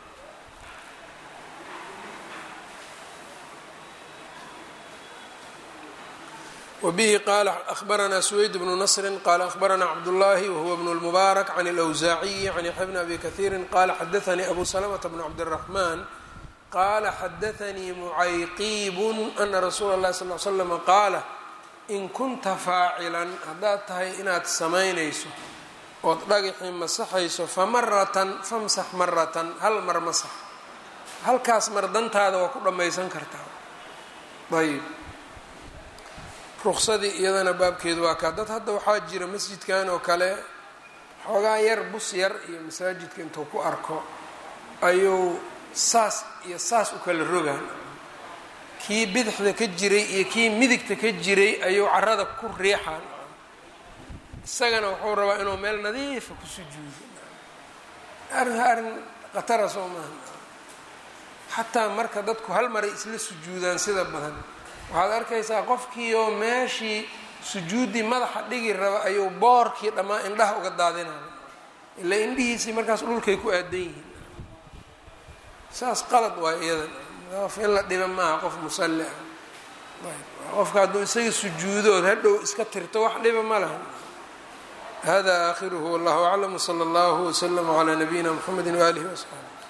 wbihi qala ahbaranaa suweyd bnu nasri qala ahbaranaa cabdullahi wahuwa bnu lmubaarak can اlawsaaciyi can yaxya bni abi kahiiri qala xadaanii abu salamata bn cabdiraxman qala xadaanii mucayqiibun ana rasuula اllahi sal l slama qaala in kunta faacilan haddaad tahay inaad samaynayso ood dhagaxii masaxayso famaratan famsax maratan hal mar masax halkaas mar dantaada waa ku dhammaysan kartaa ayb ruqsadii iyadana baabkeedu waa kaa dad hadda waxaa jira masjidkan oo kale xoogaa yar bus yar iyo masaajidka intuu ku arko ayuu saas iyo saas u kala rogaan kii bidixda ka jiray iyo kii midigta ka jiray ayuu carada ku riixaan isagana wuxuu rabaa inuu meel nadiifa ku sujuudo arrin arrin khatara soo maaha xataa marka dadku hal maray isla sujuudaan sida badan waxaad arkaysaa qofkiioo meeshii sujuuddii madaxa dhigi raba ayuu boorkii dhammaa indhaha uga daadinaya ilaa indhihiisii markaas dhulkay ku aadan yihiin saas qalad waay iyadan qof in la dhiba maaha qof musalli ah qofka hadduu isaga sujuudood hadhow iska tirto wax dhiba ma laha hada aakhiruhu wallahu aclam wsala allahu wslama calaa nabiyina mxamedi waalihi wasaxbi